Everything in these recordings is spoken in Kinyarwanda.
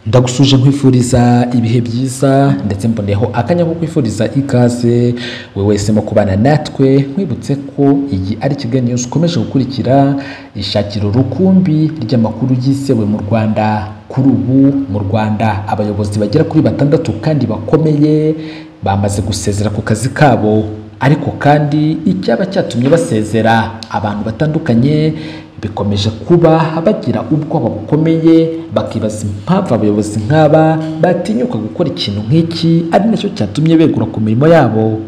ndagusuje nkwifuriza ibihe byiza ndetse mboneyeho akanya ko kwifuriza ikaze we wese mu kubana natwe nkwibutse ko iyi ari Kigali News ukomeje gukurikira ishakiro rukumbi ry'amakuru yizewe mu Rwanda kuri ubu mu Rwanda abayobozi bagera kuri batandatu kandi bakomeye bamaze gusezera ku kazi kabo ariko kandi icyaba cyatumye basezera abantu batandukanye bikomeje kuba bagira ubwoba bukomeye bakibaza impamvu abayobozi nk'aba batinyuka gukora ikintu nk'iki ari nacyo cyatumye begura ku mirimo yabo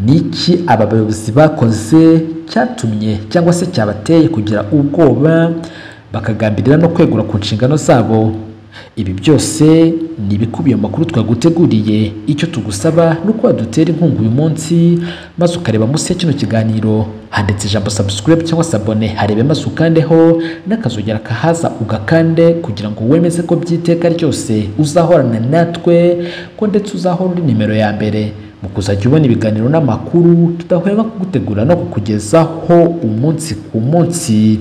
ni iki aba bayobozi bakoze cyatumye cyangwa se cyabateye kugira ubwoba bakagambirira no kwegura ku nshingano zabo ibi byose ni ibikubiye mu makuru twaguteguriye icyo tugusaba ni uko wadutera inkunga uyu munsi maze ukareba munsi ya kino kiganiro handitse ijambo subscribe cyangwa se abone harebe maze ukandeho n'akazogera kahaza ugakande kugira ngo wemeze ko by'iteka ryose uzahorana natwe ko ndetse uzahora uri nimero ya mbere mu kuzajya ubona ibiganiro n'amakuru tudahwema kugutegura no kukugezaho umunsi ku munsi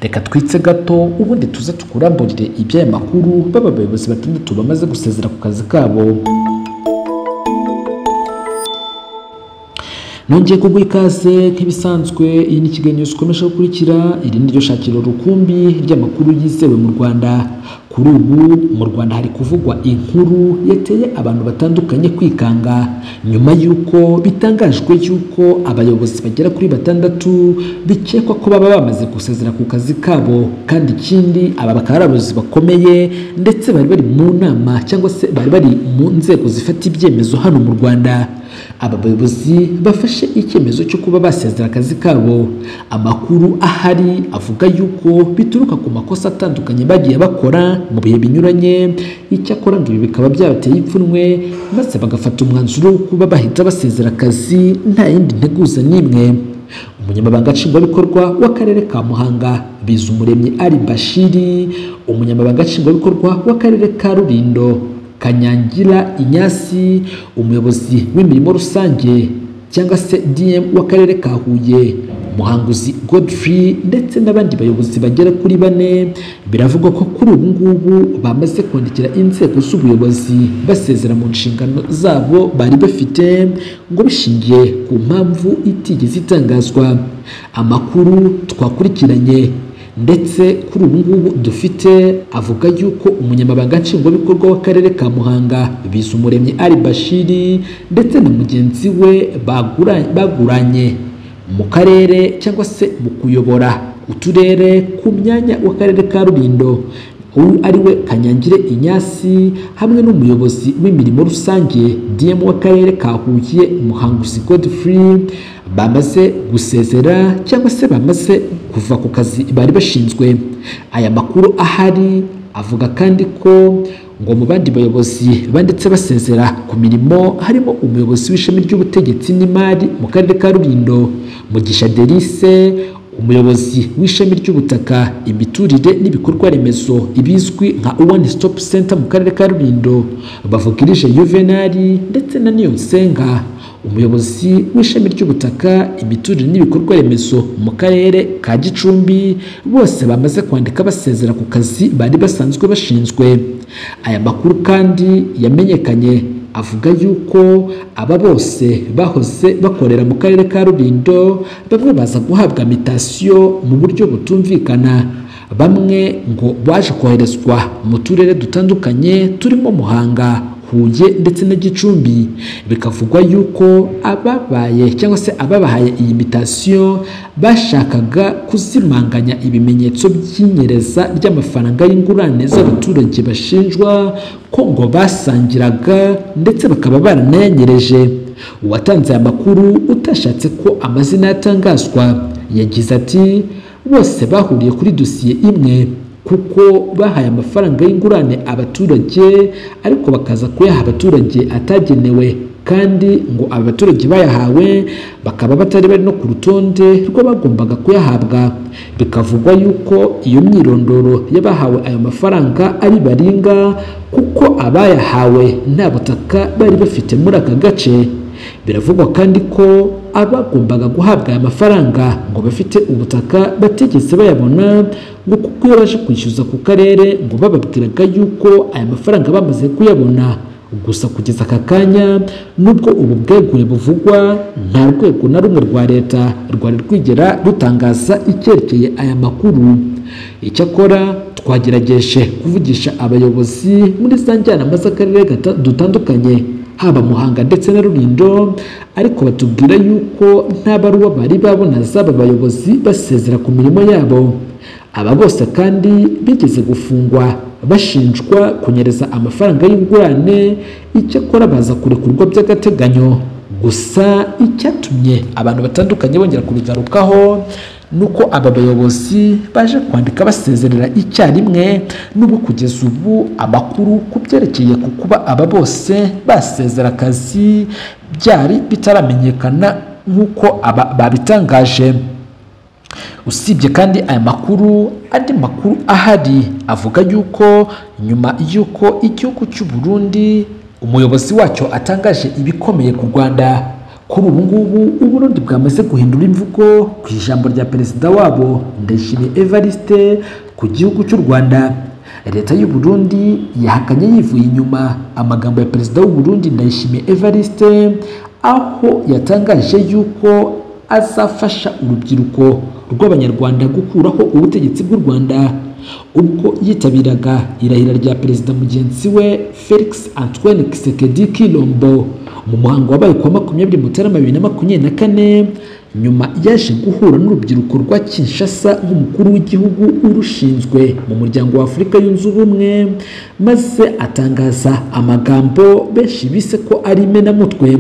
reka twitse gato ubundi tuze tukuramburire iby'aya makuru baba bayobozi batandatu bamaze gusezera ku kazi kabo nongeye kugwa ikaze nk'ibisanzwe iyi ni kiganiro news ukomeje gukurikira iri ni ryo shakiro rukumbi ry'amakuru yizewe mu rwanda kuri ubu mu rwanda hari kuvugwa inkuru yateye abantu batandukanye kwikanga nyuma y'uko bitangajwe y'uko abayobozi bagera kuri batandatu bikekwa ko baba bamaze gusezera ku kazi kabo kandi ikindi aba bakaba ari abayobozi bakomeye ndetse bari bari mu nama cyangwa se bari bari mu nzego zifata ibyemezo hano mu rwanda aba bayobozi bafashe icyemezo cyo kuba basezera akazi kabo amakuru ahari avuga y'uko bituruka ku makosa atandukanye bagiye bakora mu bihe binyuranye icyakora ngo ibi bikaba byabateye ipfunwe maze bagafata umwanzuro wo kuba bahita basezera akazi nta yindi nteguza n'imwe umunyamabanga nshingwabikorwa w'akarere ka muhanga bizumuremyi ari bashiri umunyamabanga nshingwabikorwa w'akarere ka rurindo kanyangira inyasi umuyobozi w'imirimo rusange cyangwa se dm w'akarere ka huye muhanguzi godfrey ndetse n'abandi bayobozi bagera kuri bane biravugwa ko kuri ubu ngubu bamaze kwandikira inzego z'ubuyobozi basezera mu nshingano zabo bari bafite ngo bishingiye ku mpamvu itigeze itangazwa amakuru twakurikiranye ndetse kuri ubu ngubu dufite avuga yuko umunyamabanga nshingwabikorwa w'akarere ka muhanga bizumuremyi ari bashiri ndetse na mugenzi we baguranye mu karere cyangwa se mu kuyobora uturere ku myanya w'akarere ka rulindo uyu ari we kanyangire inyasi hamwe n'umuyobozi w'imirimo rusange dm w'akarere ka huye muhanguzi godfrey bamaze gusezera cyangwa se bamaze kuva ku kazi bari bashinzwe aya makuru ahari avuga kandi ko ngo mu bandi bayobozi banditse basezera ku mirimo harimo umuyobozi w'ishami ry'ubutegetsi n'imari mu karere ka rulindo mugisha derise umuyobozi w'ishami ry'ubutaka imiturire n'ibikorwa remezo ibizwi nka one stop center mu karere ka rulindo bavugirije yuvenali ndetse na niyonsenga umuyobozi w'ishami ry'ubutaka imiturire n'ibikorwa remezo mu karere ka gicumbi bose bamaze kwandika basezera ku kazi bari basanzwe bashinzwe aya makuru kandi yamenyekanye avuga yuko aba bose bahoze bakorera mu karere ka rulindo bamwe baza guhabwa mitasiyo mu buryo butumvikana bamwe ngo baje koherezwa mu turere dutandukanye turimo muhanga huye ndetse na gicumbi bikavugwa yuko ababaye cyangwa se ababahaye iyi mitasiyo bashakaga kuzimanganya ibimenyetso by'inyereza ry'amafaranga y'ingurane z'abaturage bashinjwa ko ngo basangiraga ndetse bakaba baranayanyereje uwatanze aya makuru utashatse ko amazina yatangazwa yagize ati bose bahuriye kuri dosiye imwe kuko bahaye amafaranga y'ingurane abaturage ariko bakaza kuyaha abaturage atagenewe kandi ngo aba baturage bayahawe bakaba batari bari no ku rutonde rw'abagombaga kuyahabwa bikavugwa yuko iyo myirondoro y'abahawe ayo mafaranga ari baringa kuko abayahawe nta butaka bari bafite muri aka gace biravugwa kandi ko abagombaga guhabwa aya mafaranga ngo bafite ubutaka batigeze bayabona ngo kuko iyo baje kwishyuza ku karere ngo bababwiraga yuko aya mafaranga bamaze kuyabona gusa kugeza aka kanya nubwo ubu bwegure buvugwa nta rwego na rumwe rwa leta rwari rwigera rutangaza icyerekeye aya makuru icyakora twagerageje kuvugisha abayobozi muri za njyanama z'akarere gata- dutandukanye haba muhanga ndetse na rulindo ariko batubwira yuko nta baruwa bari babona z'aba bayobozi basezera ku mirimo yabo aba bose kandi bigeze gufungwa bashinjwa kunyereza amafaranga y'ingurane icyakora baza kurekurwa by'agateganyo gusa icyatumye abantu batandukanye bongera kubigarukaho ni uko aba bayobozi baje kwandika basezerera icyarimwe n'ubwo kugeza ubu amakuru ku byerekeye ku kuba aba bose basezera akazi byari bitaramenyekana nk'uko aba babitangaje usibye kandi aya makuru andi makuru ahari avuga yuko nyuma y'uko igihugu cy'u Burundi umuyobozi wacyo atangaje ibikomeye ku Rwanda kuri ubu ngubu u Burundi bwamaze guhindura imvugo ku ijambo rya perezida wabo Ndayishimiye Evariste ku gihugu cy'u Rwanda leta y'u Burundi yahakanye yivuye inyuma amagambo ya perezida w'u Burundi Ndayishimiye Evariste aho yatangaje yuko azafasha urubyiruko rw'abanyarwanda gukuraho ubutegetsi bw'u Rwanda ubwo yitabiraga irahira rya perezida mugenzi we Felix Antoine Tshisekedi Kilombo mu muhango wabaye kuwa makumyabiri Mutarama bibiri na makumyabiri na kane nyuma yaje guhura n'urubyiruko rwa Kinshasa nk'umukuru w'igihugu urushinzwe mu muryango wa Afurika yunze ubumwe maze atangaza amagambo benshi bise ko ari imenamutwe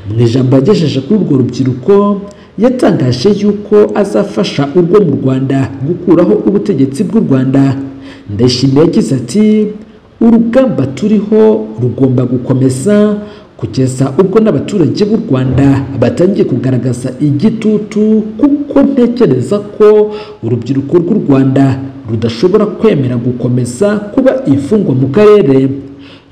mu ijambo yagejeje kuri urwo rubyiruko yatangaje yuko azafasha urwo mu Rwanda gukuraho ubutegetsi bw'u Rwanda ndayishimiye yagize ati urugamba turiho rugomba gukomeza kugeza ubwo n'abaturage b'u Rwanda batangiye kugaragaza igitutu kuko ntekereza ko urubyiruko rw'u Rwanda rudashobora kwemera gukomeza kuba imfungwa mu karere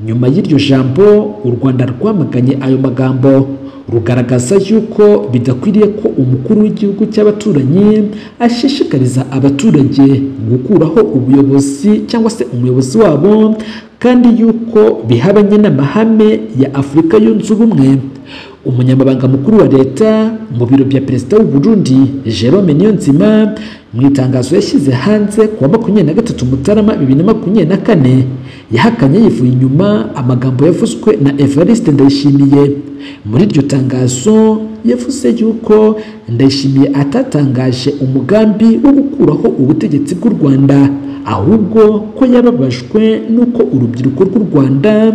nyuma y'iryo jambo u Rwanda rwamaganye ayo magambo rugaragaza yuko bidakwiriye ko umukuru w'igihugu cy'abaturanyi ashishikariza abaturage gukuraho ubuyobozi cyangwa se umuyobozi wabo kandi yuko bihabanye n'amahame ya Afurika yunze ubumwe umunyamabanga mukuru wa leta mu biro bya perezida w'u Burundi Jerome Niyonzima mu itangazo yashyize hanze ku wa makumyabiri na gatatu Mutarama bibiri na makumyabiri na kane yahakanye yivuye inyuma amagambo yavuzwe na Evariste Ndayishimiye muri iryo tangazo yavuze yuko Ndayishimiye atatangaje umugambi wo gukuraho ubutegetsi bw'u Rwanda ahubwo ko yababajwe n'uko urubyiruko rw'u Rwanda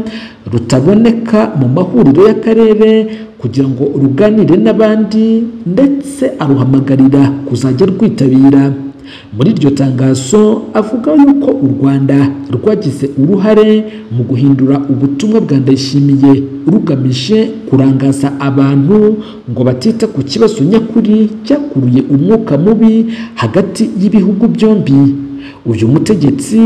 rutaboneka mu mahuriro y'akarere kugira ngo ruganire n'abandi ndetse aruhamagarira kuzajya rwitabira muri iryo tangazo avuga yuko u Rwanda rwagize uruhare mu guhindura ubutumwa bwa Ndayishimiye rugamije kurangaza abantu ngo batita ku kibazo nyakuri cyakuruye umwuka mubi hagati y'ibihugu byombi uyu mutegetsi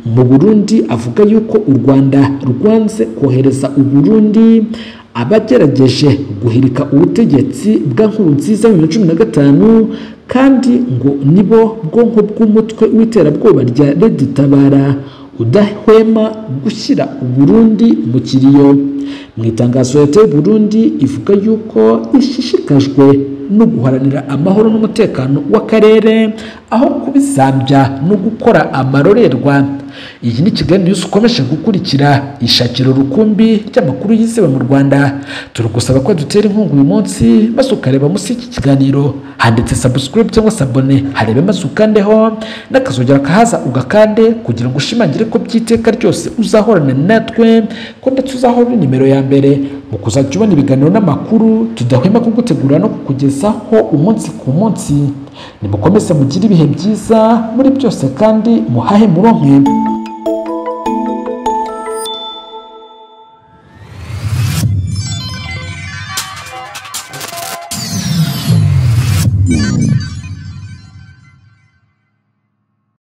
mu Burundi avuga yuko u Rwanda rwanze kohereza u Burundi abagerageje guhirika ubutegetsi bwa Nkurunziza mu bihumbi bibiri na cumi na gatanu kandi ngo nibo bwonko bw'umutwe w'iterabwoba rya Reditabara udahwema gushyira u Burundi mu kiriyo mu itangazo leta y'u Burundi ivuga yuko ishishikajwe no guharanira amahoro n'umutekano w'akarere aho kubizambya no gukora amarorerwa iyi ni Kigali News ukomeje gukurikira ishakiro rukumbi ry'amakuru yizewe mu Rwanda turagusaba ko dutera inkunga uyu munsi maze ukareba munsi y'iki kiganiro handitse subscribe cyangwa se abone harebe maze ukandeho n'akazongera kahaza ugakande kugira ngo ushimangire ko by'iteka ryose uzahorana natwe ko ndetse uzahora uri nimero ya mbere mu kuzajya ubona ibiganiro n'amakuru tudahwema kugutegura no kukugezaho umunsi ku munsi nimukomeze mugire ibihe byiza muri byose kandi muhahe muronke